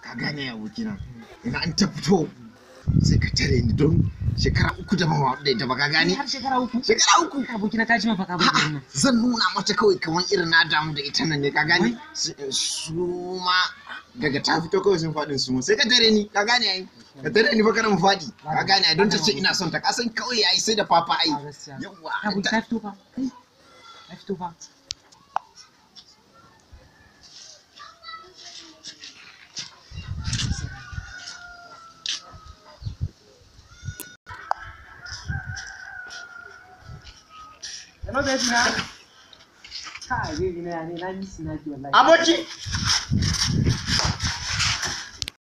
ka gane ya abokina ina an ta fito sai ka tare ni don shekara uku da ban haɗu da ita ba ka gane har shekara uku shekara uku abokina ta ji mafaka ba A'a, zan nuna mata kawai kamar irin na damu da ita nan ne ka gane su su ma daga ta fito kawai sun faɗin su sai ka tare ni ka gane ai ka tare ni fa kana mu faɗi ka gane ai don ta ce ina son ta ka san kawai ai sai da papa ai yawa aboki ta fito fa kai ta fito fa Hello, baby na. Kai, baby na ne, na miss na ki wallahi. aboki